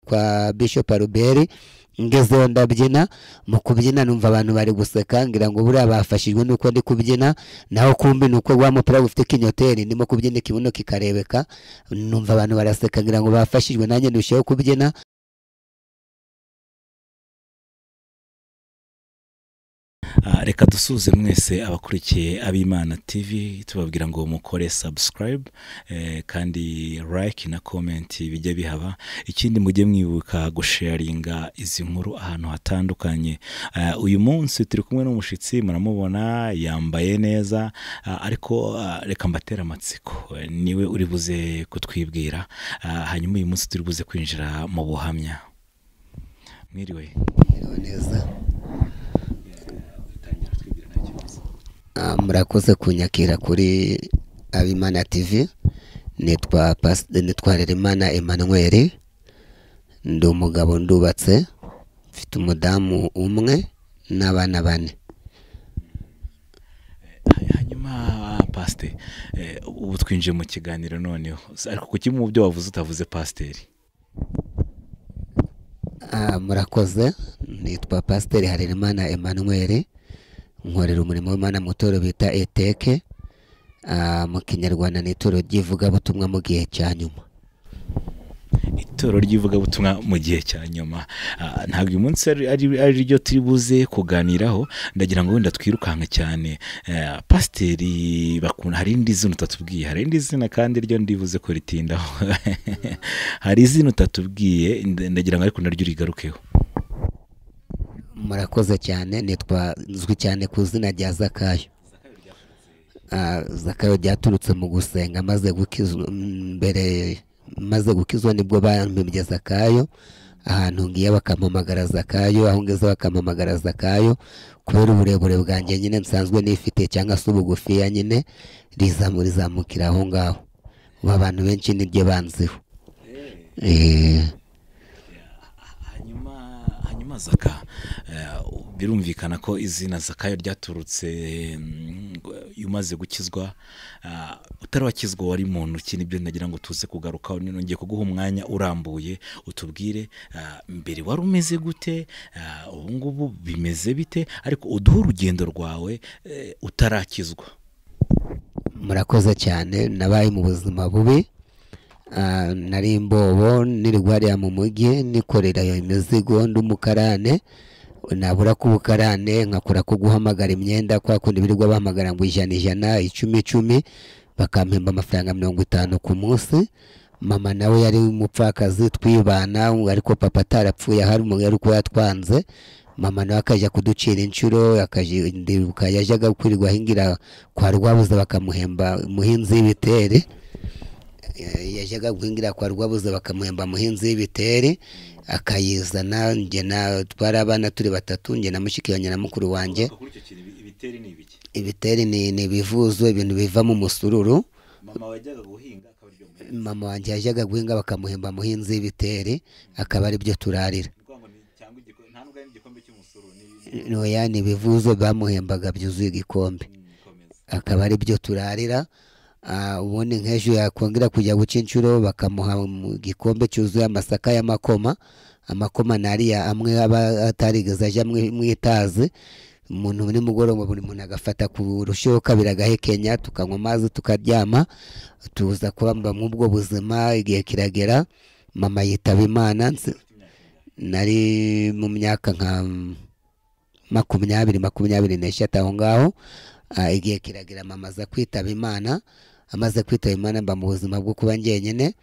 kwa Bishop Albert ngezeho ndabyina mu kubyina numva abantu bari guseka ngira ngo buriya bafashijwe nuko ndi kubyina naho kumbi nuko wa mupira gufite kinyoteri ndimo kubyina ikibuno kikarebeka numva abantu baraseka ngira ngo bafashijwe nanjye ndusheho kubyina Ah, reka dusuhuze mwese abakurikiye abimana tv tubabwira ngo mukore subscribe eh, kandi like na comment bijya bihaba ikindi mujye mwibuka gusharinga izi nkuru ahantu hatandukanye Ah, uyu munsi turi kumwe n'umushyitsi muramubona yambaye neza ah, ariko ah, reka mbatera amatsiko Eh, niwe uri buze kutwibwira Ah, hanyuma uyu munsi turi buze kwinjira mu buhamya mwiriwe Mwiriwe neza Ah, murakoze kunyakira kuri abimana tv nitwa Pas- nitwa rerimana emmanuel ndi umugabo ndubatse mfite umudamu umwe n'abana bane hanyuma pasiteri eh, ubu twinjiye mu kiganiro noneho ariko ku kimwe mu byo wavuze utavuze pasiteri Ah, murakoze nitwa pasiteri harerimana emmanuel nkorera umurimo w'imana mu itorero bita eteke Ah, mu kinyarwanda ni itorero ry'ivugabutumwa mu gihe cya nyuma itoro ry'ivugabutumwa mu gihe cya nyuma Ah, ntabwo uyu munsi ari- ari- ari ryo turi buze kuganiraho ndagira ngo wenda twirukanka cyane Eh, pasiteri bakunda hari indi zina utatubwiye hari indi zina kandi ryo ndibuze ko ritindaho hari izina utatubwiye nda- ndagira ngo ariko naryo urigarukeho murakoze cyane nitwa nzwi cyane ku izina rya zakayo Ah, zakayo ryaturutse mu gusenga maze gukizwa mm, mbere maze gukizwa nibwo bampimbye zakayo ahantu ngiye bakampamagara zakayo aho ngeze bakampamagara zakayo kubera uburebure bwanjye nyine nsanzwe nifite cyangwa se ubugufiya nyine rizamu rizamukira aho ngaho ubu abantu benshi niryo banziho Eh, hanyuma hanyuma zaka eh, birumvikana ko izina zakayo ryaturutse mm, umaze gukizwa ah, utari wakizwa wari muntu ki nibyo ndagira ngo tuze kugarukaho nino ngiye kuguha umwanya urambuye utubwire ah, mbere wari umeze gute ah, ubu ngubu bimeze bite ariko uduhe urugendo rwawe eh, utarakizwa murakoze cyane nabaye mu buzima bubi Ah, nari imbobo niri hariya mu mujyi nikorera iyo imizigo ndi umukarane nabura ko ubukarane nkakora ko guhamagara imyenda kwa kundi birirwa bahamagara ngo ijana ijana icumi icumi bakampemba amafaranga mirongo itanu ku munsi mama nawe yari umupfakazi twibana ariko papa atarapfuye hari umuntu yari kuba yatwanze mama nawe akajya kuducira inshuro akajya- ndibuka yajyaga kwirirwa ahingira kwa rwabuze bakamuhemba umuhinzi w'ibiteri Eh, yajyaga guhingira kwa rwabuze bakamuhemba muhinzi w'ibiteri akayizana njye na twari abana turi batatu njye na mushiki wanjye na mukuru wanjye kuri icyo kintu ibiteri ni ibiki ibiteri ni ni ibivuzo ibintu bivamo umusururu mama wajyaga guhinga akaba aribyo muhinga mama wanjye yajyaga guhinga bakamuhemba muhinzi w'ibiteri akaba ari byo turarira cyangwa nta n'ubwo ari igikombe cy'umusoro noya ni ibivuzo bamuhembaga byuzuye igikombe akaba ari byo turarira Ah, ubundi nk'ejo yakongera kujya guca inshuro bakamuha mu gikombe cyuzuye amasaka y'amakoma amakoma ni ariya amwe aba atarigeze ajya mu mu itazi umuntu nimugoroba buri muntu agafata ku rusheho kabiri agahekenya tukanywa amazi tukaryama tuza kubamba muri ubwo buzima igihe kiragera mama yitaba imana nsi- nari mu myaka nka makumyabiri makumyabiri n'eshatu aho ngaho Ah, igihe kiragira mama aza kwitaba imana amaze kwitaba imana mba mu buzima bwo kuba njyenyine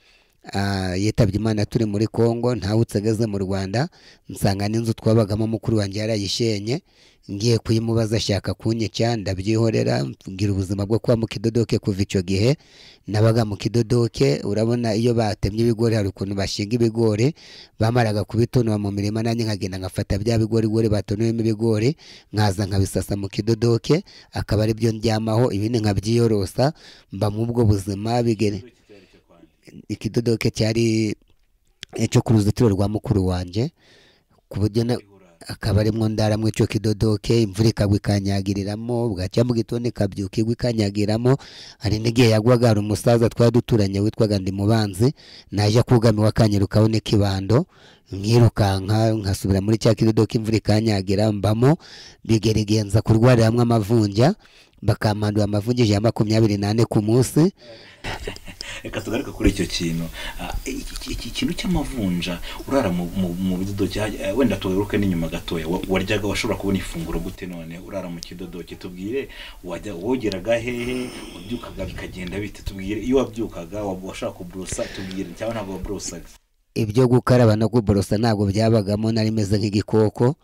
Ah, yitabye imana turi muri congo ntawe utsegeze mu rwanda nsanga n'inzu twabagamo mukuru wanjye yarayishenye ngiye kuyimubaza ashaka kunyica ndabyihorera ngira ubuzima bwo kuba mu kidodoke kuva icyo gihe nabaga mu kidodoke urabona iyo batemye ibigori hari ukuntu bashinga ibigori bamaraga kubitonora mu mirima nanjye nkagenda ngafata bya bigorigori batonowemo ibigori nkaza nkabisasa mu kidodoke akaba ari byo ndyamaho ibindi nkabyiyorosa mba mu ubwo buzima bigere ikidodoke cyari icyo ku ruzitiro rwa mukuru wanjye ku buryo na akaba arimwo ndaramwo ico kidodoke imvura ikagwa ikanyagiriramo bwacya mu gitondo ikabyuka igwa ikanyagiramo hari n'igihe yagwaga hari umusaza twari duturanye witwaga ndimubanzi naje akugamiwe akanyirukaho n'ikibando nkirukanka nkasubira muri cya kidodoke imvura ikanyagira mbamo bigerigenza kurwariramwo amavunja bakampandura amavunja ijana na makumyabiri n'ane ku munsi reka tugaruke kuri icyo kintu Ah, iki- iki kintu cy'amavunja urara mu- mu- mu bidodoki hajya- eh, wenda tugaruke n'inyuma gatoya Wa- waryaga washobora kubona ifunguro gute none urara mu kidodoki tubwire wajya wogeraga hehe wabyukaga bikagenda bite tubwire iyo wabyukaga wa- washaka kuborosa tubwire cyangwa ntabwo waborosaga ibyo gukaraba no kuborosa ntabwo byabagamo nari meze nk'igikoko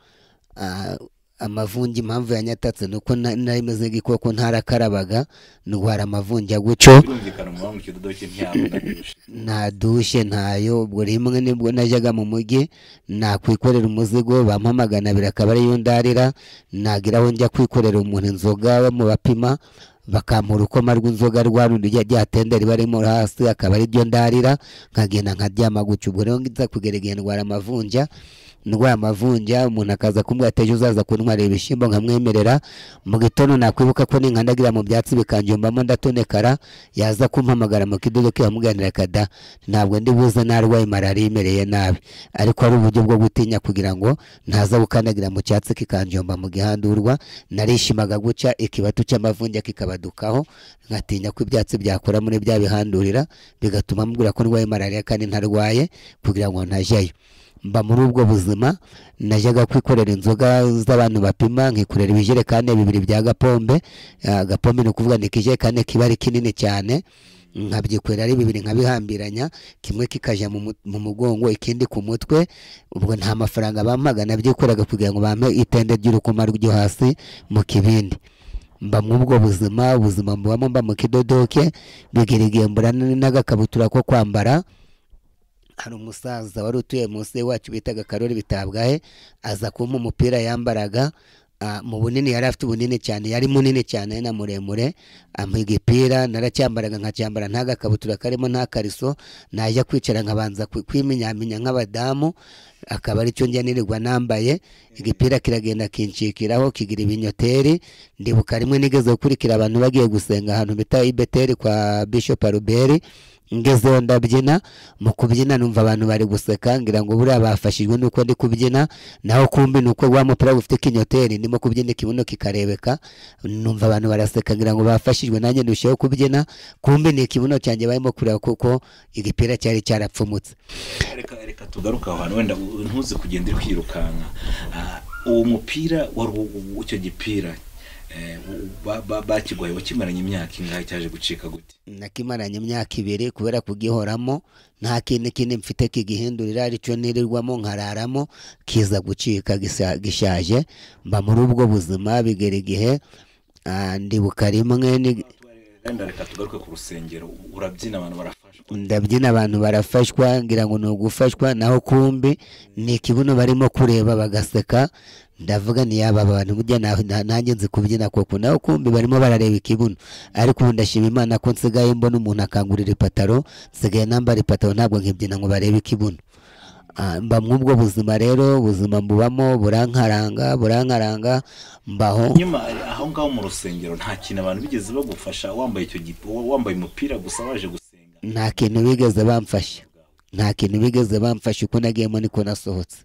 Ah, amavunja impamvu yanyatatse ni uko na- nari meze nk'igikoko ntarakarabaga ndwara amavunja gutyo birumvikana umubare mu kidodoki ntiyabona byinshi nta dushe ntayo ubwo rimwe nibwo najyaga mu mujyi nakwikorera umuzigo bampa magana abiri akaba ariyo ndarira nagira aho njya kwikorera umuntu inzoga mu bapima bakampa urukoma rw'inzoga rwa rundi rya- rya tende riba rimo hasi akaba aribyo ndarira nkagenda nkaryama gutyo ubwo rero nza kugera igihe ndwara amavunja ndwara amavunja umuntu akaza kumbwira ati ejo uzaza kuntwarira ibishyimbo nkamwemerera mu gitondo nakwibuka ko ninkandagira mu byatsi bikanjumbamo ndatonekara yaza kumpamagara mu kidodo ke yamuganira kada ntabwo ndi buze narwaye malariya imereye nabi ariko ari uburyo bwo gutinya kugira ngo ntaza gukandagira mu cyatsi kikanjomba mu gihandurwa narishimaga guca ikibatu cy'amavunja kikabadukaho nkatinya ko ibyatsi byakora muri bya bihandurira bigatuma mubwira ko ndwaye malariya kandi ntarwaye kugira ngo ntajyayo mba muri ubwo buzima najyaga kwikorera inzoga z'abantu bapima nkikorera ibijerekani bibiri bya gapombe Ah, agapombe ni ukuvuga ni ikijerekani kiba ari kinini cyane nkabyikorera ari bibiri nkabihambiranya kimwe kikajya mu mu- mu mugongo ikindi ku mutwe ubwo nta mafaranga bampaga nabyikoreraga kugira ngo bampe itende ry'urukoma ryo hasi mu kibindi mba mu ubwo buzima ubuzima mbamo mba mu kidodoke bigirigembura n'agakabutura ko kwambara hari umusaza wari utuye munsi wacu bitaga karori bitabwahe aza kumpa umupira yambaraga ah, mu bunini yari afite ubunini cyane yari munini cyane ari na muremure ampa igipira naracyambaraga nkacyambara nta gakabutura karimo nta kariso najya kwicara nkabanza kwi- kwimenyaminya nk'abadamu akaba ari cyo njya nirirwa nambaye igipira kiragenda kinshikiraho kigira ibinyoteri ndibuka rimwe nigeze gukurikira abantu bagiye gusenga ahantu bita ibeteri kwa bishop aruberi ngezeho ndabyina mu kubyina numva abantu bari guseka ngira ngo buriya bafashijwe nuko ndi kubyina naho kumbi nuko wa mupira gufite ikinyoteri ndimo kubyina ikibuno kikarebeka numva abantu baraseka ngira ngo bafashijwe nanjye ndusheho kubyina kumbi ni ikibuno cyanjye barimo kureba kuko igipira cyari cyarapfumutse reka reka tugaruke aho hantu wenda u- ntuze kugenda uri kwirukanka Ah, uwo mupira wari uwo- uwo- icyo gipira eh, u- u- ba- ba- bakiguhaye wakimaranye imyaka ingahe cyaje gucika gute nakimaranye imyaka ibiri kubera kugihoramo nta kintu kindi mfite kigihindurira aricyo nirirwamo nkararamo kiza gucika gisa- gishaje mba muri ubwo buzima bigera igihe ah, ndibuka rimwe ni- wenda reka tugaruke ku rusengero u- urabyina abantu barafashwa ndabyina abantu barafashwa ngira ngo ni ugufashwa naho kumbi ni ikibuno barimo kureba bagaseka ndavuga ni yaba aba bantu burya nta- nta- nanjye nzi kubyina koko naho kumbi barimo barareba ikibuno ariko ubu ndashima imana ko nsigaye mbona umuntu akangurira ipataro nsigaye nambara ipataro ntabwo nkibyina ngo barebe ikibuno Ah, mba mw'ubwo buzima rero ubuzima mbubamo burankaranga burankaranga mbaho nyuma ari aho ngaho mu rusengero nta kintu abantu bigeze bagufasha wambaye icyo gipo wambaye umupira gusa waje gusenga nta kintu bigeze bamfasha nta kintu bigeze bamfasha uko nagiyemo niko nasohotse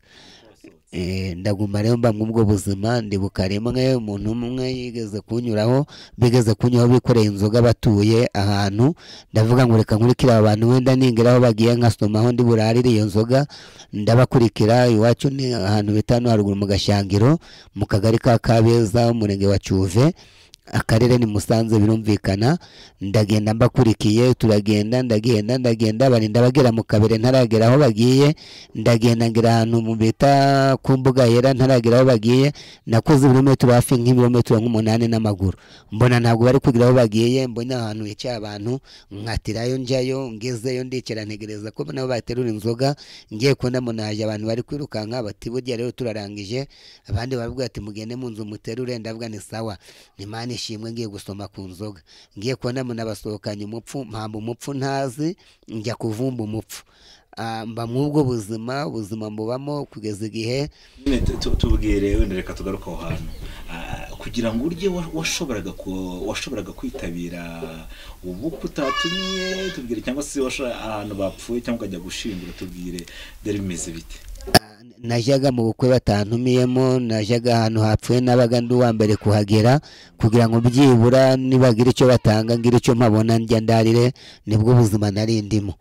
Eh, ndaguma rero mba mw'ubwo buzima ndibuka rimwe umuntu umwe yigeze kunyuraho bigeze kunyuraho bikoreye inzoga batuye ahantu ndavuga ngo reka nkurikire aba bantu wenda ningira aho bagiye nkasomaho ndi burarire iyo nzoga ndabakurikira iwacu ni ahantu bita hano haruguru mu gashangiro mu kagari ka kabeza umurenge wa cuve akarere ni musanze birumvikana ndagenda mbakurikiye turagenda ndagenda ndagenda barinda bagera mu kabere ntaragera aho bagiye ndagenda ngira ahantu mu bita ku mbuga yera ntaragera aho bagiye nakoze ibirometero hafi nk'ibirometero nk'umunani n'amaguru mbona ntabwo bari kugira aho bagiye mbona ahantu hicaye abantu nkatirayo njyayo ngezeyo ndikira ntegereza ko nabo baterura inzoga ngiye kubona munaje abantu bari kwirukanka bati burya rero turarangije abandi baravuga ati mugende mu nzu muterure ndavuga ni sawa imana ishimwe ngiye gusoma ku nzoga ngiye kubona munabasohokanye umupfu mpamba umupfu ntazi njya kuvumba umupfu ah, mba mw'ubwo buzima ubuzima mubamo kugeza igihe nyine tu- tu- tubwire wenda reka tugaruke aho hantu Ah, kugira ngo urye wa- washoboraga ku- washoboraga kwitabira ubukwe utatumiye tubwire cyangwa se washo- ahantu bapfuye cyangwa ukajya gushyingura tubwire byari bimeze bite najyaga mu bukwe batantumiyemo najyaga ahantu hapfuye nabaga ndi uwa mbere kuhagera kugira ngo byibura nibagira icyo batanga ngira icyo mpabona njya ndarire nibwo buzima nari ndimo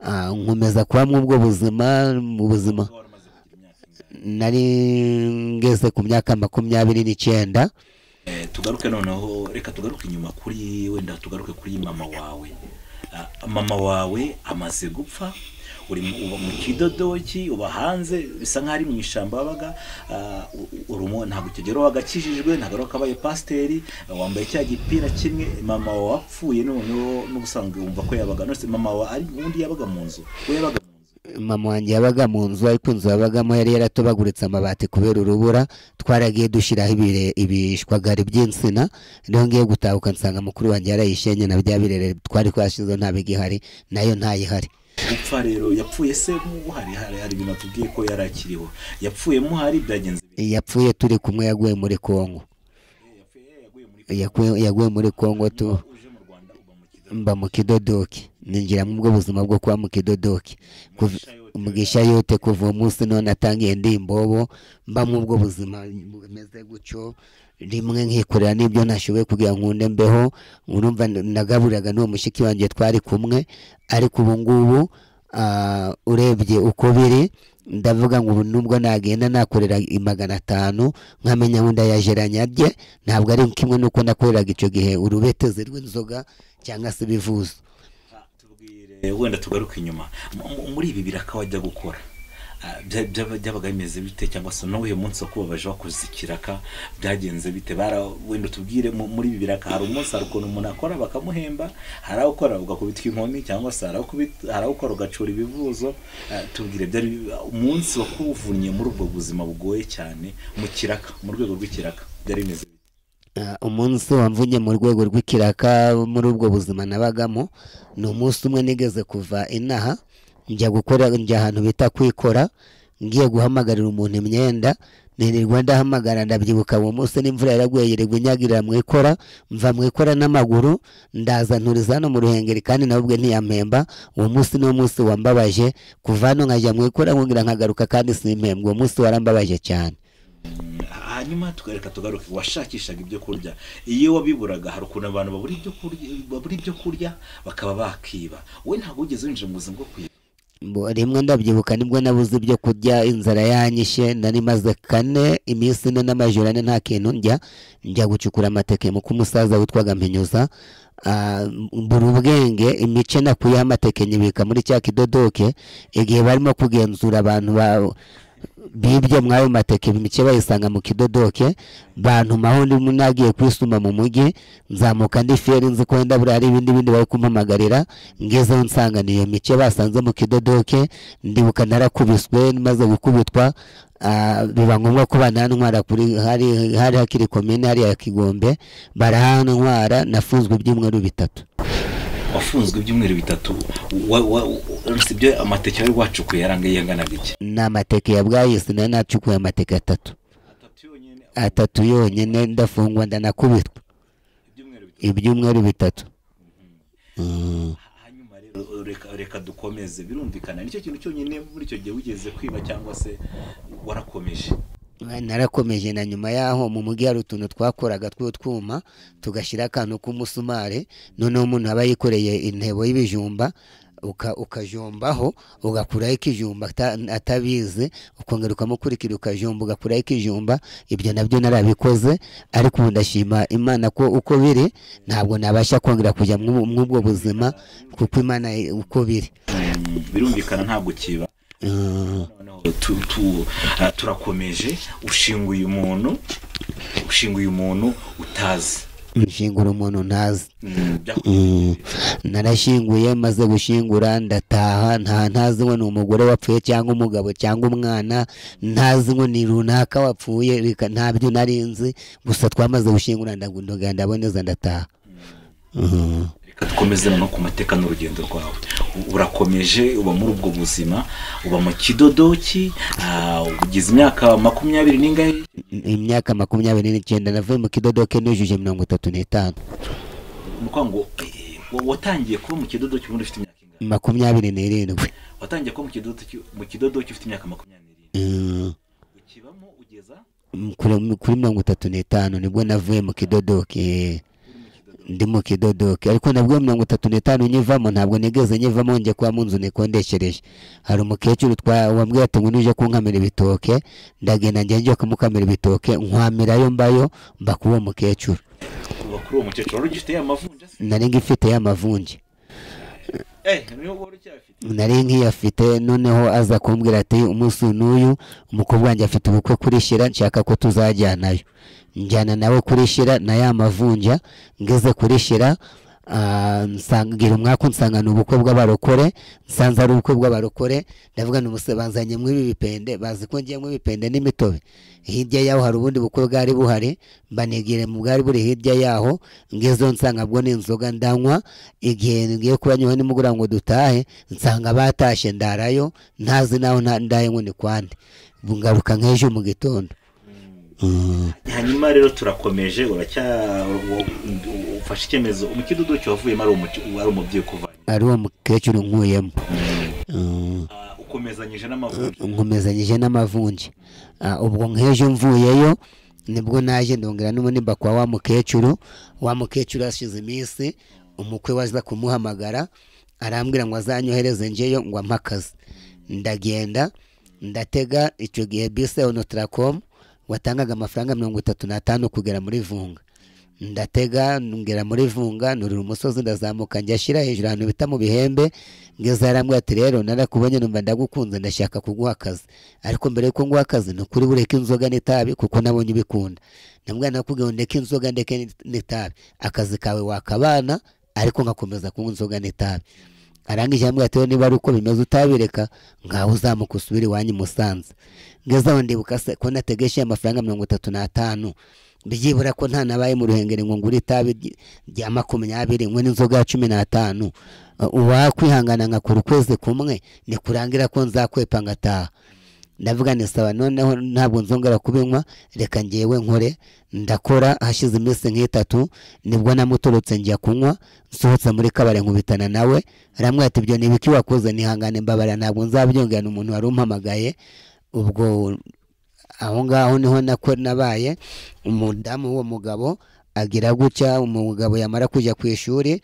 Ah, nkomeza kuba mw'ubwo buzima mu buzima Wari umaze kugira imyaka ingahe? nari ngeze ku myaka makumyabiri n'icyenda Eh, tugaruke noneho reka tugaruke inyuma kuri wenda tugaruke kuri mama wawe Ah, mama wawe amaze gupfa uri mu- uba mu kidodoki uba hanze bisa nk'aho ari mu ishyamba wabaga ah, u- u- urumo ntabwo ukigero wagakijijwe ntabwo ari wakabaye pasiteri ah, wambaye cya gipira kimwe mama wawe wapfuye noneho n'ubusanzwe wumva ko yabaga nose mama wawe ari undi yabaga mu nzu we yabaga mu nzu mama wanjye yabaga mu nzu ariko inzu yabagamo yari yaratobaguritse amabati kubera urubura twaragiye dushyiraho ibire- ibishwagari by'insina rero ngiye gutahuka nsanga mukuru wanjye yarayishenye na bya birere twari twashizeho nta bigihari nayo ntayihari gupfa rero yapfuye se muhari hari hari ibintu tubwiye ko yari akiriho yapfuye muhari byagenze bite? yapfuye turi kumwe yaguye muri kongo Yapfuye yaguye muri Yakuwe- yaguye muri kongo tu uje mu Rwanda uba mu kidodo mba mu kidodoki ninjira mu bwo buzima bwo kuba mu kidodoki Kuv- Mugisha yote. umugisha yote kuva uwo munsi none atangiye ndi imbobo mba mu bwo buzima bumeze gutyo rimwe nkikorera n'ibyo nashoboye kugira ngo nkunde mbeho urumva n- nagaburiraga n'uwo mushiki wanjye twari kumwe ariko ubu ngubu ah, urebye uko biri ndavuga ngo ubu nubwo nagenda nakorera i magana atanu nkamenya ngo ndayajeranya rye ntabwo ari kimwe n'uko nakoreraga icyo gihe urubetezi rw'inzoga cyangwa se ibivuzo Ah, tubwire wenda tugaruke inyuma M- m- muri ibi biraka wajya gukora Ah, bya- bya- byabaga bimeze bite cyangwa se n'uyu munsi wo kubabaje wakoze ikiraka byagenze bite bara wenda tubwire mu- muri ibi biraka hari umunsi hari ukuntu umuntu akora bakamuhemba hari aho ukora ugakubitwa inkoni cyangwa se hari aho ukubit- hari aho ukora ugacura ibivuzo Ah, tubwire byari umunsi wakuvunnye muri ubwo buzima bugoye cyane mu kiraka mu rwego rw'ikiraka byari bimeze bite Ah, umunsi wamvunye mu rwego rw'ikiraka muri ubwo buzima nabagamo ni umunsi umwe nigeze kuva inaha njya gukora njya ahantu bita kwikora ngiye guhamagarira umuntu imyenda nirirwa ndahamagara ndabyibuka uwo munsi n'imvura yaraguye yirirwa inyagirira mu ikora mva mu ikora n'amaguru ndaza nturiza hano mu ruhengeri kandi nawe ubwe ntiyampemba uwo munsi ni wo munsi wambabaje kuva hano nkajya mu ikora nkongera nkagaruka kandi simpembwe uwo munsi warambabaje cyane hanyuma tukareka tugaruke washakishaga ibyo kurya iyo wabiburaga hari ukuntu abantu babura ibyo kurya babura ibyo kurya bakaba bakiba wowe ntabwo wigeze winjira mu buzima bwo kwiba Mbo- rimwe ndabyibuka nibwo nabuze ibyo kurya inzara yanyishe nari maze kane iminsi ine n'amajoro ane nta kintu ndya njya gucukura amateke mu kumusaza witwaga mpinyuza Ah, mbura ubwenge imice nakuyeho amateke nyibika muri cya kidodoke igihe barimo kugenzura abantu ba- bibye muri ayo mateke imice bayisanga mu kidodoke bantumaho ndimo nagiye kwisuma mu mujyi nzamuka ndi feri nzi ko wenda buriya hari ibindi bindi bari kumpamagarira ngezeho nsanga ni iyo mice basanze mu kidodoke ndibuka narakubiswe maze gukubitwa ah, biba ngombwa ko banantwara kuri hari hari hakiri komine hariya kigombe barahantwara nafunzwe ibyumweru bitatu wafunzwe ibyumweru bitatu wa- wa- wa- si ibyo amateke wari wacukuye yarangaye angana gake ni amateke ya bwayisi nari nacukuye amateke atatu atatu yonyine ndafungwa ndanakubitwa ibyumweru ibyumweru bitatu bitatu Mm. hanyuma rero reka, reka dukomeze birumvikana nicyo kintu cyonyine muri icyo gihe wigeze kwiba cyangwa se warakomeje narakomeje na nyuma yaho mu mujyi hari utuntu twakoraga tw'utwuma tugashyira akantu k'umusumari noneho umuntu aba yikoreye intebo y'ibijumba uka- ukajombaho ugakuraho ikijumba ata- atabizi ukongera ukamukurikira ukajumba ugakuraho ikijumba ibyo nabyo narabikoze ariko ubu ndashima imana ko uko biri ntabwo nabasha kongera kujya mw'ubu- mw'ubwo buzima kuko imana i- uko biri Mm, birumvikana ntabwo kiba Mm. noneho tu- tu- ah, turakomeje ushinguye umuntu ushinguye umuntu utazi nshingura umuntu ntazi Mm, byaku- Mm. narashyinguye maze gushingura ndataha nta ntazi ngo ni umugore wapfuye cyangwa umugabo cyangwa umwana ntazi ngo ni runaka wapfuye reka ntabyo nari nzi gusa twamaze gushingura ndagenda ndaboneza ndataha Mhm. reka dukomeze no ku mateka n'urugendo rwawe U- urakomeje uba muri ubwo buzima uba mu kidodoki ah, ugize imyaka makumyabiri n'ingahe imyaka makumyabiri n'icyenda navuye mu kidodoke nujuje mirongo itatu n'itanu ni ukuvuga ngo eh, wa- watangiye kuba mu kidodoki ubundi ufite imyaka ingahe makumyabiri n'irindwi watangiye kuba mu kidodoki mu kidodoki ufite imyaka makumyabiri n'irindwi Mm, ukibamo ugeza kuri kuri mirongo itatu n'itanu nibwo navuye mu kidodoke ndi mu kidodoke ariko nabwo mirongo itatu n'itanu nyivamo ntabwo nigeze nyivamo njye kwa mu nzu nikondeshereje hari umukecuru twa- wambwiye ati ngo nuje kunkamira ibitoke ndagenda njya njya kumukamira ibitoke nkwamirayo mbayo mba kuri uwo mukecuru kuva kuri uwo mukecuru wari ugifite ya mavunja se nari ngifite y'amavunje eh niyo wari ucyafite nari nkiyafite noneho aza kumbwira ati umunsi n'uyu umukobwa wanjye afite ubukwe kuri shira nshaka ko tuzajyanayo njyana nawe kuri shira na ya mavunja ngeze kuri shira ah, nsanga- ngira umwaka nsanga ni ubukwe bw'abarokore nsanze ari ubukwe bw'abarokore ndavuga ni umuse banzanyemo ibi bipende bazi ko ngiyemo ibipende n'imitobe hirya yaho hari ubundi bukwe bwari buhari mbanigire mu bwari buri hirya yaho ngezeho nsanga bwo ni inzoga ndanywa igihe ngiye kuba nyuwe nimugura ngo dutahe nsanga batashye ndarayo ntazi naho nta- ndaye ngo ni kwande ngaruka nk'ejo mu gitondo Mm. hanyuma rero turakomeje uracya u- ufashe icyemezo umukidodoki wavuyemo ari umuki- ari umubyeyi ukuvanye ari uwo mukecuru nkuyemo Mm. Ah, ukomezanyije n'amavuta nkomezanyije n'amavunje Ah, ubwo nk'ejo mvuyeyo nibwo naje ndongera n'umunimba kwa wa mukecuru wa mukecuru hashize iminsi umukwe waza kumuhamagara arambwira ngo azanyohereze ngeyo ngo ampe akazi ndagenda ndatega icyo gihe bisi ya onotaracom watangaga amafaranga mirongo itatu n'atanu kugera muri vunga ndatega ngera muri vunga nurira umusozi ndazamuka njya shyira hejuru ahantu bita mu bihembe ngeze arambwira ati rero narakubonye numva ndagukunze ndashaka kuguha akazi ariko mbere yuko nguha akazi ni ukuri bureke inzoga n'itabi kuko nabonye ubikunda ndamubwira nakubwiye ngo ndeke inzoga ndeke n'itabi akazi kawe wakabana ariko nkakomeza kunywa inzoga n'itabi arangije arambwira ati rero niba ari uko bimeze utabireka ngaho uzamuka usubire iwanyu i musanze ngeze aho ndibuka se ko nategeshe amafaranga mirongo itatu n'atanu byibura ko nta nabaye mu ruhengeri ngo ngure itabi ry- rya makumyabiri nywe n'inzoga ya cumi n'atanu Uh, uwakwihangana nkakora ukwezi kumwe ni kurangira ko nzakwepa ngataha ndavuga ni sawa noneho ntabwo nzongera kubinywa reka ngewe nkore ndakora hashize iminsi nk'itatu nibwo namutorotse njya kunywa nsohotse muri kabare nkubitana nawe aramwira ati ibyo ni ibiki wakoze nihangane mbabara ntabwo nzabyongera ni umuntu wari umpamagaye ubwo aho ngaho niho nako nabaye umudamu w'uwo mugabo agira gutya umugabo yamara kujya ku ishuri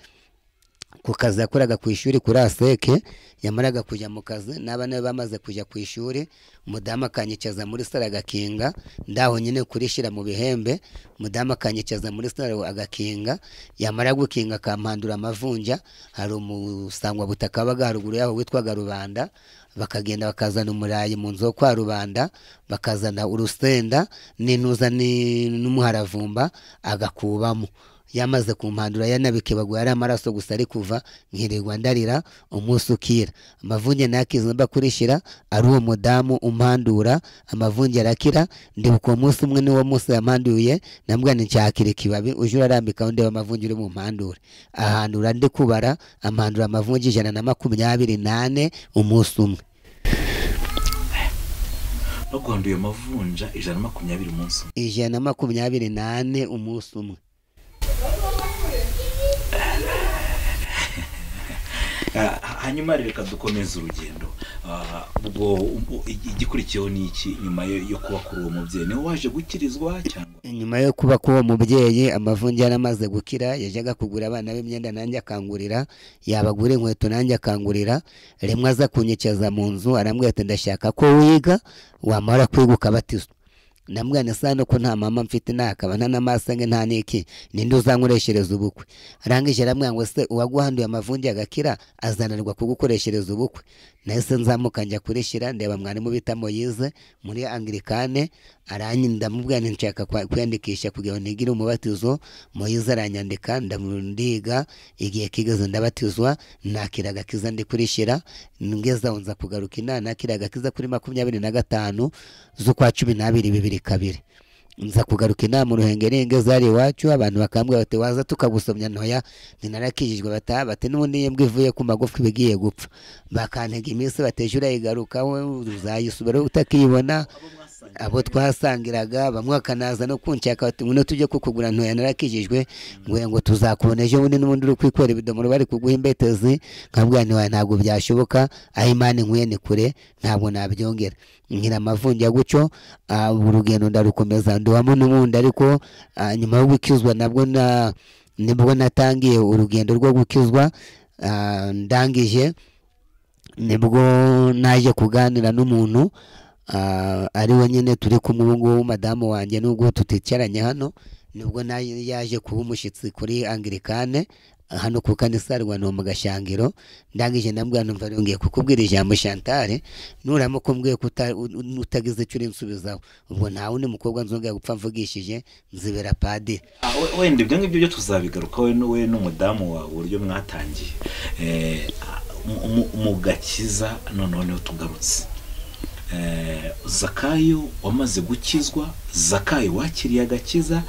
ku kazi yakoraga ku ishuri kuri aseke yamaraga kujya mu kazi n'abana be bamaze kujya ku ishuri umudamu akanyicaza muri sare agakinga ndaho nyine kurishira mu bihembe umudamu akanyicaza muri sare agakinga yamara gukinga akampandura amavunja hari umusangwabutaka wabaga haruguru yaho witwaga rubanda bakagenda bakazana umurayi mu nzu yo kwa rubanda bakazana urusenda n'intuza ni- n'umuharavumba agakubamo yamaze kumpandura yanabikebaguye ari amaraso gusa ari kuva nkirirwa ndarira umunsi ukira amavunge nakizamba kurishira ari uwo mudamu umpandura amavunge arakira ndibuka uwo munsi umwe niwo munsi yampanduye nambwira ni nshakira ikibabi uje urarambikaho ndeba amavunge uri bumpandure ahandura ndi kubara ampandura amavunge ijana na makumyabiri nane umunsi umwe baguhanduye amavunja ijana na makumyabiri umunsi umwe ijana na makumyabiri nane umunsi umwe Ah, hanyuma rero reka dukomeze urugendo Ah, ubwo ubwo igi- igikurikiyeho ni iki nyuma yo yo kuba kuri uwo mubyeyi niwe waje gukirizwa cyangwa nyuma yo kuba k'uwo mubyeyi amavunja yaramaze gukira yajyaga kugura abana b'imyenda nanjye akangurira yabagura inkweto nanjye akangurira rimwe aza kunyicaza mu nzu arambwira ati ndashaka ko wiga wamara kwiga ukabatizwa ndamubwira nti sano ko nta mama mfite ntakaba nta n'amasange nta n'iki ninde uzankoreshereza ubukwe arangije arambwira ngo se uwaguhanduye amavunja agakira azananirwa kugukoreshereza ubukwe nahise nzamuka njya kurishira ndeba mwarimu bita moyize muri angirikane aranyi ndamubwira nti nshaka kwa- kwiyandikisha kugira ngo nigire umubatizo moyize aranyandika ndamu- ndiga igihe kigeze ndabatizwa nakira agakiza ndi kurishira ngeze aho nza kugaruka inana nakira agakiza kuri makumyabiri na gatanu z'ukwa cumi n'abiri bibiri kabiri nza kugaruka inama uruhengerenge zari iwacu abantu bakambwira bati waza tukagusomya ntoya ninarakijijwe bata bati n'ubundi yembwa ivuye ku magufwa iba igiye gupfa bakantega iminsi bateje urayigarukaho uzayisubira utakiyibona abo twasangiraga bamwe bakanaza no kunshaka bati ngwino tujye kukugura ntoya narakijijwe nguye ngo tuzakubona ejo bundi n'ubundi uri kwikorera ibidomoro bari kuguha imbetezi nkabwira ntiwaye ntabwo byashoboka aho imana inkuye ni kure ntabwo nabyongera ngira amavunja gutyo ah, urugendo ndarukomeza ndubamo n'ubundi ariko ah, nyuma yo gukizwa nabwo na nibwo natangiye urugendo rwo gukizwa ah, ndangije nibwo naje kuganira n'umuntu ah, ari we nyine turi kumwe ubu ngubu madamu wanjye nubwo tuticaranye hano nibwo nayo yaje kuba umushyitsi kuri angirikane hano ku kanisa rwanda mu gashangiro ndangije nabwo numva yongeye kukubwira ijambo shantare nuramo kumbwiye ko uta- u- utagize icyo urinsubizaho ubwo nta wundi mukobwa nzongera gupfa mvugishije nzibera padiri Ah, we- wenda ibyo ngibyo byo tuzabigaruka we n'uwe n'umudamu wawe uburyo mwatangiye Eh, ah, mu- mu- mu gakiza noneho niho tugarutse Eh, zakayo wamaze gukizwa zakayo wakiriye agakiza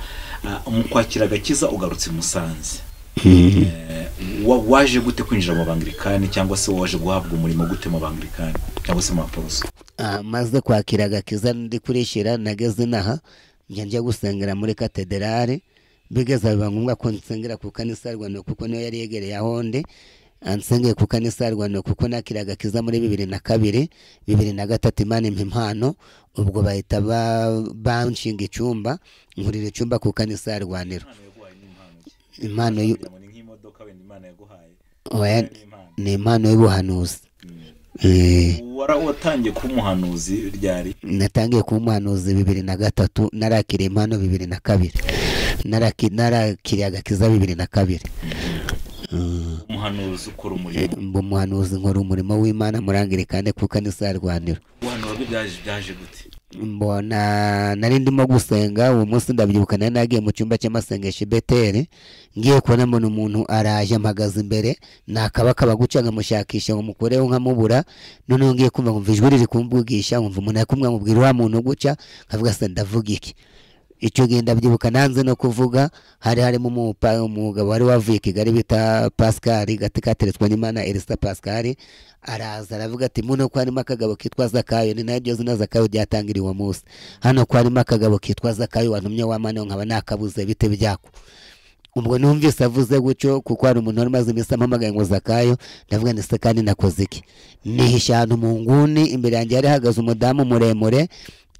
ah, mu kwakira agakiza ugarutse i musanze Eh, wa- waje gute kwinjira mu bangirikani cyangwa se waje guhabwa umurimo gute mu bangirikani cyangwa se mu baporoso Ah, maze kwakira agakiza ndi kurishira nageze inaha njya njya gusengera muri katederari bigeze biba ngombwa ko nsengera ku kanisa rwanda kuko niyo yari yegereye aho ndi Ah, nsengeye ku kanisa rwanda kuko nakira agakiza muri bibiri na kabiri bibiri na gatatu imana impa impano ubwo bahita ba- banshinga icyumba nkurira icyumba ku kanisa rwandiro impano y'u- oya, ni impano y'ubuhanuzi Eh, watangiye kuba umuhanuzi ryari natangiye kuba umuhanuzi bibiri na gatatu narakiriye impano bibiri na kabiri Naraki- narakiriye agakiza bibiri na kabiri umuhanuzi ukora umurimo mba umuhanuzi nkora umurimo w'imana murangirikane ku kanisa rwaniro guhanura byo byaje byaje gute mbona nari ndimo gusenga uwo munsi ndabyibuka nari nagiye mu cyumba cy'amasengesho i beteri ngiye kubona mbona umuntu araje mpagaze imbere nakabaka baguca nkamushakisha ngo mukureho nkamubura noneho ngiye kumva nkumva ijwi riri kumvugisha nkumva umuntu ari kumwe nkamubwira wa muntu uguca nkavuga se ndavuga iki icyo gihe ndabyibuka nanze no kuvuga hari harimo umupa- umugabo wari wavuye i kigali bita pascal gati kateretswe n'imana elisa pascal araza aravuga ati muno ko harimo akagabo kitwa zakayo ni naryo zina zakayo ryatangiriye uwo munsi hano ko harimo akagabo kitwa zakayo wantumye wamaniwe nkaba nakabuze bite byako ubwo numvise avuze gutyo kuko hari umuntu wari umaze iminsi ampamagaye ngo zakayo ndavuga ndetse kandi nakoze iki nihisha ahantu mu nguni imbere yanjye hari hahagaze umudamu muremure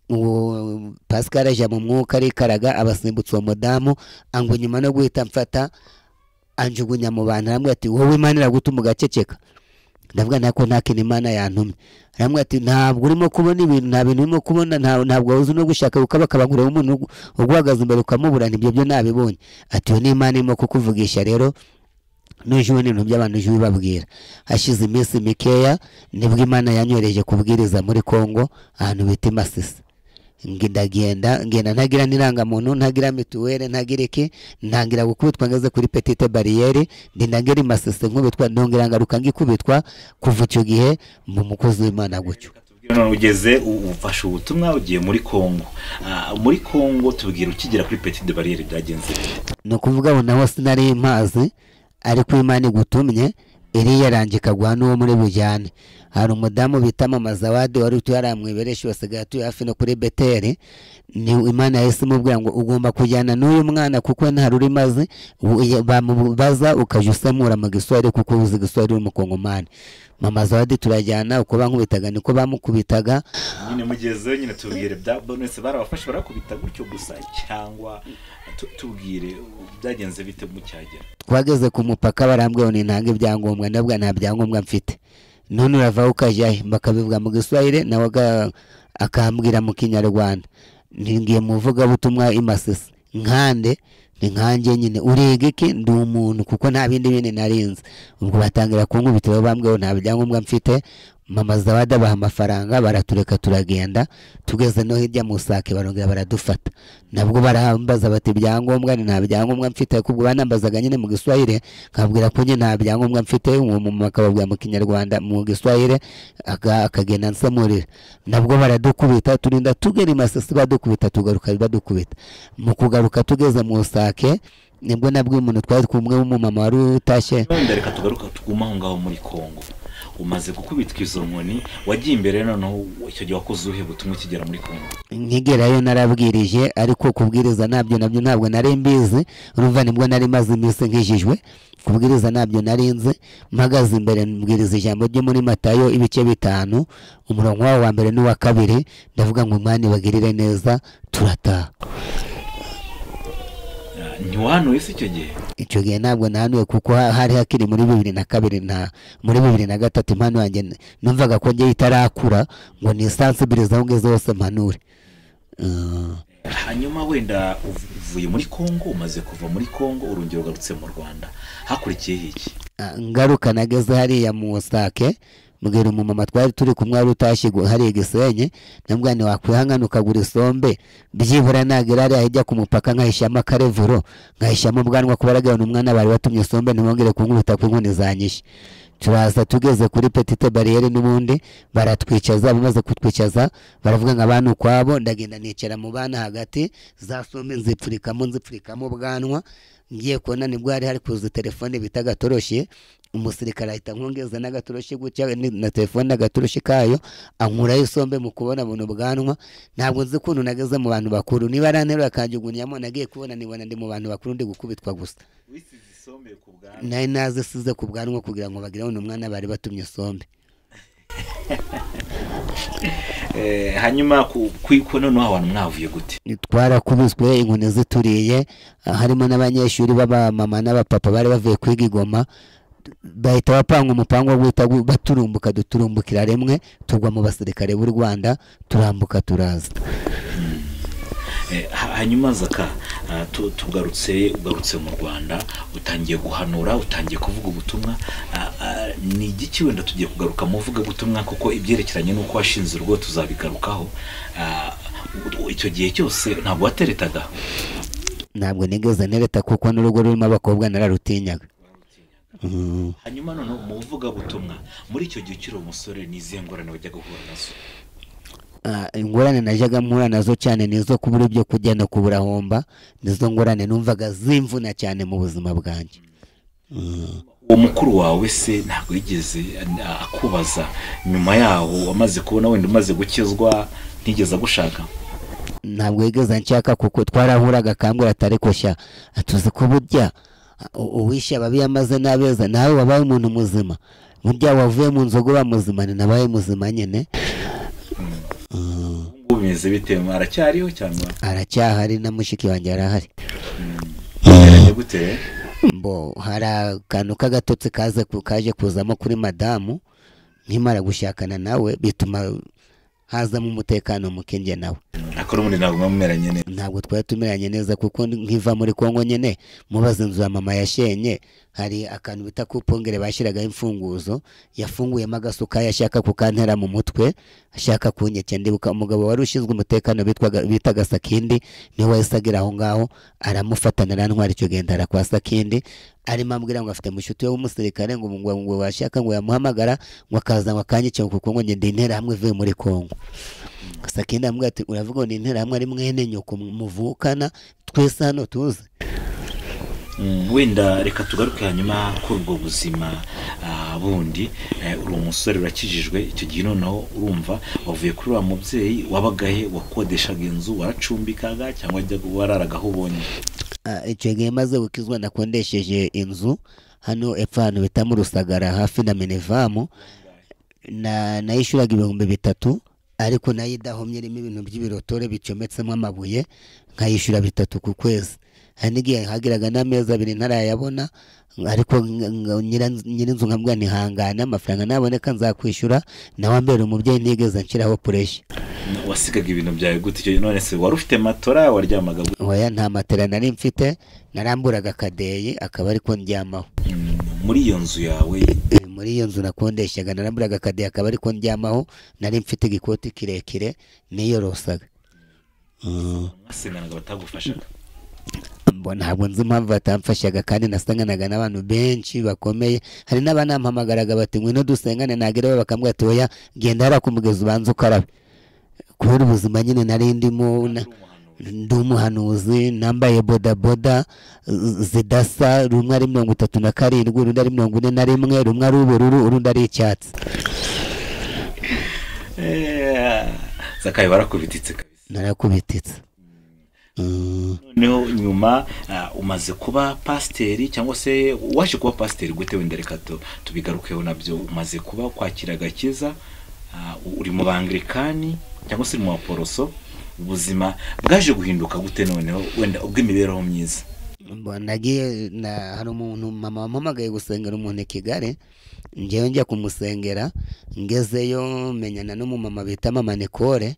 uwo pascal aje mu mwuka arikaraga abasimbutsa uwo mudamu angu nyuma no guhita mfata anjugunya mu bantu arambwira ati wowe imana iragutuma ugaceceka ndavuga nako nta kintu imana yantumye arambwira ati ntabwo urimo kubona ibintu nta bintu urimo kubona nta- ntabwo uzi no gushaka gukaba akabagura umuntu ugu- uguhagaze imbere ukamubura ntibyo byo nabibonye ati iyo ni imana irimo kukuvugisha rero nuje ubona ibintu by'abantu uje ubibabwira hashize iminsi mikeya nibwo imana yanyohereje kubwiriza muri congo ahantu bita i masisi Ngi- ndagenda ngenda ntagira n'irangamuntu ntagira mituweli ntagira iki ntangira gukubitwa ngeze kuri petite bariyeri ndinda ngera imasese nkubitwa ndongera ngaruka ngikubitwa kuva icyo gihe mba umukozi w'imana gutyo Tubwire none ugeze u- ufashe ubutumwa ugiye muri congo Ah, muri congo tubwira ukigera kuri petit de barriere byagenze bite? ni ukuvuga ngo naho sinari impazi ariko imana igutumye iriya rangika guha n'uwo muri bujyane hari umudamu bita mama zawadi wari utuye hariya mu ibereshi basigaye atuye hafi no kuri beteri ni imana yahise imubwira ngo ugomba kujyana n'uyu mwana kuko nta rurimi azi u- iya- bamubaza ukajya usemura mu giswahili kuko uzi igiswahili w'umukongomani mama zawadi turajyana uko bankubitaga niko bamukubitaga nyine mugezeyo nyine tubwire bya bonese barabafashe barakubita gutyo gusa cyangwa tu- tubwire u- byagenze bite mucyagera twageze ku mupaka barambwira ngo nintange ibyangombwa ndabwa nta byangombwa mfite none uravaho ukajya he bakabivuga mu giswahili nawe aga- akambwira mu kinyarwanda ngiye mu vugabutumwa imasisi nkande ni nkanjye nyine uriga iki ndi umuntu kuko nta bindi bindi narinze ubwo batangira kunkubitiraho bambwiye ngo nta byangombwa mfite mama zaba dabaha amafaranga baratureka turagenda tugeze no hirya mu sake barongera baradufata nabwo barahambaza bati ibyangombwa ni nta byangombwa mfite kubwo banambazaga nyine mu giswahire nkabwira ko nyine nta byangombwa mfite uwo mumama akababwira mu kinyarwanda mu giswahire aka- akagenda ansamurira nabwo baradukubita turinda tugera i masisi badukubita tugaruka badukubita mu kugaruka tugeze mu sake nibwo nabwo umuntu twari kumwe w'umumama wari utashye wenda reka tugaruka tuguma aho ngaho muri kongo umaze gukubitwa izo nkoni wagiye imbere noneho icyo gihe wakoze ubuhe butumwa ukigera muri kongo nkigerayo narabwirije ariko kubwiriza nabyo nabyo ntabwo nari mbizi urumva nibwo nari maze iminsi nkijijwe kubwiriza nabyo nari nzi mpagaze imbere mbwiriza ijambo ryo muri matayo ibice bitanu umurongo wawo wa mbere n'uwa kabiri ndavuga ngo umwani bagirire neza turataha Ah, ntiwahanuye se icyo gihe icyo gihe ntabwo nahanuye kuko ha- hari hakiri muri bibiri na kabiri na muri bibiri na gatatu impano yanjye n- numvaga ko ngewe itarakura ngo nisansibirize aho ngeze hose mpanure Uh, hanyuma wenda uv- uvuye muri kongo umaze kuva muri kongo urongera ugarutse mu rwanda hakurikiyeho iki ah, ngaruka nageze hariya mu sake mbwira umumama twari turi kumwe wari utashye gu- hariya i gisenyi namubwira nti wakwihangana ukagura isombe byibura nagera hariya hirya ku mupaka nkahishamo akarevuro nkahishamo ubwanwa kuba aragabana umwana bari watumye isombe ntibongere kunkubita ku inkoni zanyishe turaza tugeze kuri petite bariyeri n'ubundi baratwicaza bamaze kutwicaza baravuga ngo abana ukwabo ndagenda nicara mu bana hagati za sombe nzipfurikamo nzipfurikamo ubwanwa ngiye kubona nibwo hari hari kuza telefone bita agatoroshi umusirikare ahita nkongeza n'agatoroshi gutya ni- na telefone n'agatoroshi kayo ankurayo isombe mu kubona buno bwanwa ntabwo nzi ukuntu nageze mu bantu bakuru niba aranterura akanjugunyamo nagiye kubona nibona ndi mu bantu bakuru ndi gukubitwa gusa wisize isombe ku bwanwa nari nazisize ku bwanwa kugira ngo bagire uno mwana bari batumye isombe Eh, hanyuma ku kwiko noneho abantu mwavuye gute twarakubiswe inkoni zituriye ah, harimo n'abanyeshuri b'abamama n'abapapa bari bavuye kwiga igoma bahita bapanga umupangu wo guhita gu- baturumbuka duturumbukira rimwe tugwa mu basirikare b'u rwanda turambuka turaza Eh, ha- hanyuma zaka ah, tu- tugarutse ugarutse mu rwanda utangiye guhanura utangiye kuvuga ubutumwa Ah, ah, ni igiki wenda tugiye kugaruka mu butumwa kuko ibyerekeranye n'uko washinze urugo tuzabigarukaho Ah, u- u- icyo gihe cyose ntabwo wateretaga ntabwo nigeze nereta kuko n'urugo rurimo abakobwa nararutinyaga Mm. hanyuma noneho mu buvugabutumwa muri icyo gihe ukiri umusore ni izihe ngorane wajya guhura nazo Ah, ingorane najyaga mpura nazo cyane ni izo kubura ibyo kurya no kubura homba nizo ngorane numvaga zimvuna cyane mu buzima bwanjye Mm. uwo mukuru wawe se ntabwo yigeze ah, akubaza nyuma yaho wamaze kubona wenda umaze gukizwa ntigeze agushaka ntabwo yigeze nshaka kuko twarahuraga akambwira atari koshya tuzi ko burya u- uwishe ababi yamaze n'abeza nawe wabaye umuntu muzima burya wavuye mu nzoga uba muzima ni nabaye muzima nyine Ubu ngubu bimeze bitewe aracyariho cyangwa aracyahari na mushiki wanjye arahari bigaragara gute mbo hari akantu k'agatotsi kaze ku- kaje kuzamo kuri madamu nkimara gushakana nawe bituma hazamo umutekano muke njye nawe ariko n'ubundi ntabwo muba mumeranye neza ntabwo twari tumeranye neza kuko nkiva muri kongo nyine mubaza inzu ya mama yashenye hari akantu bita kupongere bashyiragaho imfunguzo yafunguyemo agasuka yashaka kukantera mu mutwe ashaka kunyeke ndibuka umugabo wari ushinzwe umutekano bitwaga- bitaga sakindi niwe wahise agera aho ngaho aramufatana arantwara icyo gihe ndara kwa sakindi arimo ambwira ngo afite mushuti we w'umusirikare ngo ngo ngo washaka ngo yamuhamagara ngo akaza ngo akanyike kuko ngo njye ndi interahamwe ivuye muri kongo sakindi aramubwira ati uravuga ngo ni interahamwe ari mwene nyoko muvukana twese hano tuzi wenda reka tugaruke hanyuma kuri ubwo buzima ah, bundi Eh, uri umusore urakijijwe icyo gihe noneho urumva wavuye kuri wa mubyeyi wabagahe wakodeshaga inzu waracumbikaga cyangwa wajyaga wararaga aho ubonye Ah, icyo gihe maze gukizwa nakondesheje inzu hano epfo ahantu bita mu rusagara hafi na minevamu na nayishuraga ibihumbi bitatu ariko nayo idahomye irimo ibintu by'ibirotore bicometsemo amabuye nkayishyura bitatu ku kwezi hari n'igihe hagiraga n'amezi abiri ntarayabona ariko nk- nk- nyira- nyirinzu nkabwira ntihangane amafaranga naboneka nzakwishyura nawe ambera umubyeyi ntigeze nshyiraho pureshi wasigaga ibintu byawe gute icyo gihe none se wari ufite matora waryamaga gute oya nta matera nari mfite naramburaga akadeyi akaba ariko ndyamaho Mm, muri iyo nzu yawe Eh, muri iyo nzu nakondeshaga naramburaga akade akaba ariko ndyamaho nari mfite igikoti kirekire niyorosaga Mm. mwasenganaga batagufashaga Mbo- ntabwo nzi impamvu batamfashaga kandi nasanganaga n'abantu benshi bakomeye hari n'abanampamagaraga bati ngwino dusengane nagerayo bakambwira ati oya genda hariya ku mugezi ubanza ukarabe kubera ubuzima nyine nari ndimo na- ndi umuhanuzi nambaye bodaboda z- zidasa rumwe ari mirongo itatu na karindwi urundi ari mirongo ine na rimwe rumwe ari ubururu urundi ari icyatsi Eh, zakaye barakubititse kabisa narakubititse Mm. noneho nyuma ah, umaze kuba pasiteri cyangwa se waje kuba pasiteri gute wenda reka tu- tubigarukeho nabyo umaze kuba kwakira agakiza ah, uri mu bangirikani cyangwa se uri mu baporoso ubuzima bwaje guhinduka gute noneho wenda ubw'imibereho myiza Mbo- nagiye na hari umuntu mama wampamagaye gusengera umuntu i kigali ngewe njya kumusengera ngezeyo menyana n'umumama bita mama nikore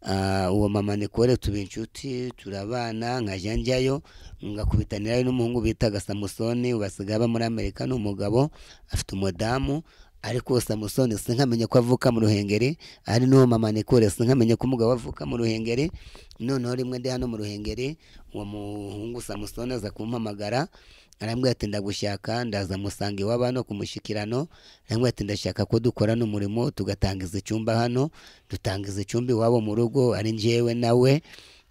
Ah, uwo mama nikore tuba inshuti turabana nkajya njyayo ngakubitanirayo n'umuhungu bitaga samusoni basigaye aba muri amerika ni umugabo afite umudamu ariko uwo samusoni sinkamenya ko avuka mu ruhengeri ari n'uwo mama nikore sinkamenya ko umugabo avuka mu ruhengeri noneho rimwe ndi hano mu ruhengeri uwo muhungu samusoni aza kumpamagara arambwira ati ndagushaka ndaza musanga iwabo hano ku mushyikirano arambwira ati ndashaka ko dukorana umurimo tugatangiza icyumba hano dutangiza icyumba iwabo mu rugo ari njyewe nawe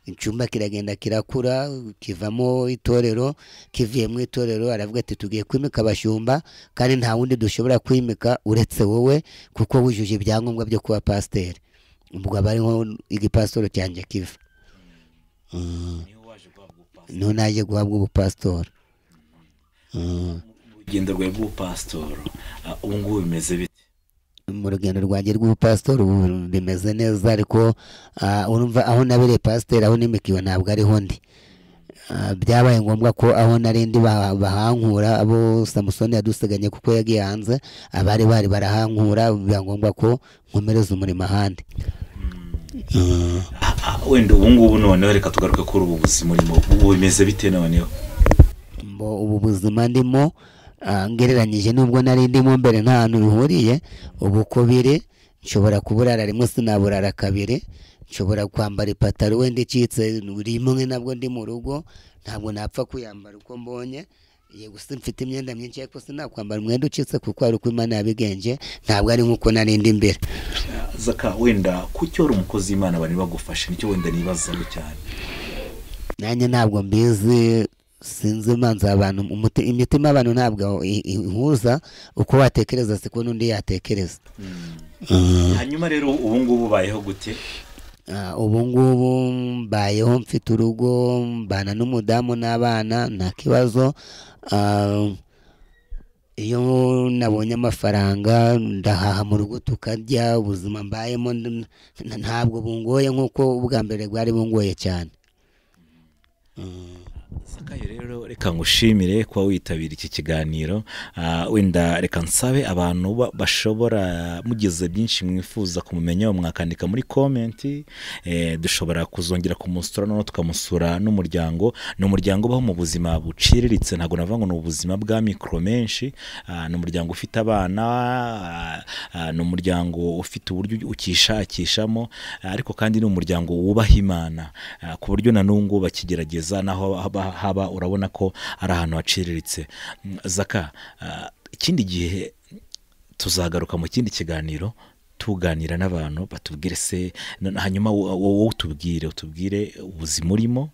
icyumba kiragenda kirakura kivamo itorero kivuye mu itorero aravuga ati tugiye kwimika abashumba kandi nta wundi dushobora kwimika uretse wowe kuko wujuje ibyangombwa byo kuba pasiteri ubwo aba ariho igipasitoro cyanjye kiva Mm. niho naje guhabwa ubupasitora Mm. urugendo rwawe rw'ubupasitori ah, ubu ngubu bimeze bite mu rugendo rwanjye rw'ubupasitori ubu bimeze neza ariko ah, urumva aho nabereye pasiteri aho n'imikiwe ntabwo ariho ndi Ah, byabaye ngombwa ko aho nari ndi ba- bahankura abo samusoni yaduseganye kuko yagiye hanze abari bari barahankura biba ngombwa ko nkomereza umurimo ahandi Mm. Ah, ah, wenda ubu ngubu noneho reka tugaruke kuri ubu buzima urimo ubu bimeze bite noneho mbo ubu buzima ndimo ah, ngereranyije n'ubwo nari ndimo mbere nta hantu bihuriye ubu uko biri nshobora kuburara rimwe sinaburara kabiri nshobora kwambara ipataro wenda icitse rimwe nabwo ndi mu rugo ntabwo napfa kuyambara uko mbonye yego si mfite imyenda myinshi ariko sinakwambara umwenda ucitse kuko hari uko imana yabigenge ntabwo ari nk'uko nari ndi mbere zaka wenda kuki wari umukozi w'imana bari bagufashe nicyo wenda nibazaho cyane nanjye ntabwo mbizi sinzi imanza abantu umuti- imitima y'abantu ntabwo i- i- ihuza uko watekereza siko n'undi yatekereza hanyuma rero ubu ngubu ubayeho gute Ah, ubu ngubu mbayeho mfite urugo mbana n'umudamu n'abana nta kibazo Ah, iyo nabonye amafaranga ndahaha mu rugo tukarya ubuzima mbayemo n- n- ntabwo bungoye nk'uko ubwa mbere bwari bungoye cyane zakayo rero reka ngushimire kuba witabira iki kiganiro Ah, wenda reka nsabe abantu ba- bashobora mugize byinshi mwifuza kumumenyaho mwakandika muri komenti Eh, dushobora kuzongera kumusura noneho tukamusura n'umuryango ni umuryango ubaho mu buzima buciriritse ntabwo navuga ngo ni ubuzima bwa mikoro menshi Ah, ni umuryango ufite abana ah, ah, ni umuryango ufite uburyo ukishakishamo ah, ariko kandi ni umuryango wubaha imana Ah, ku buryo na n'ubu ngubu bakigerageza naho haba, haba urabona ko ari ahantu haciriritse Mm, zaka ah, ikindi gihe tuzagaruka mu kindi kiganiro tuganira n'abantu batubwire se na- hanyuma wo- wowe utubwire utubwire ubuzima urimo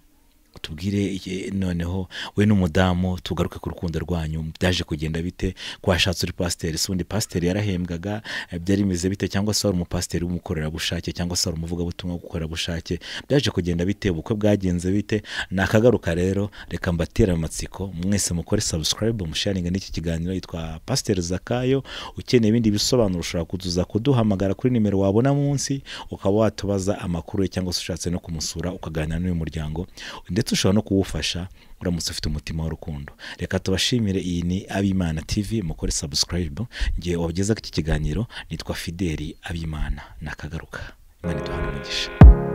utubwire iki- noneho we n'umudamu tugaruke ku rukundo rwanyu byaje kugenda bite kwashatse uri pasiteri si undi pasiteri yarahembwaga eh, byari bimeze bite cyangwa se wari umupasiteri w'umukorerabushake cyangwa se wari umuvugabutumwa w'ubukorerabushake byaje kugenda bite ubukwe bwagenze bite ni akagaruka rero reka mbatere amatsiko mwese mukore subscribe musharinga n'iki kiganiro yitwa pasiteri zakayo ukeneye ibindi bisobanuro ushobora kutuza kuduhamagara kuri nimero wabona munsi ukaba watubaza amakuru ye cyangwa se ushatse no kumusura ukaganira n'uyu muryango ndetse ushobora no kuwufasha uramutse ufite umutima w'urukundo reka tubashimire iyi ni abimana tv mukore subscribe ngihe wagezaho iki kiganiro nitwa fideli abimana nakagaruka imana iduhana umugisha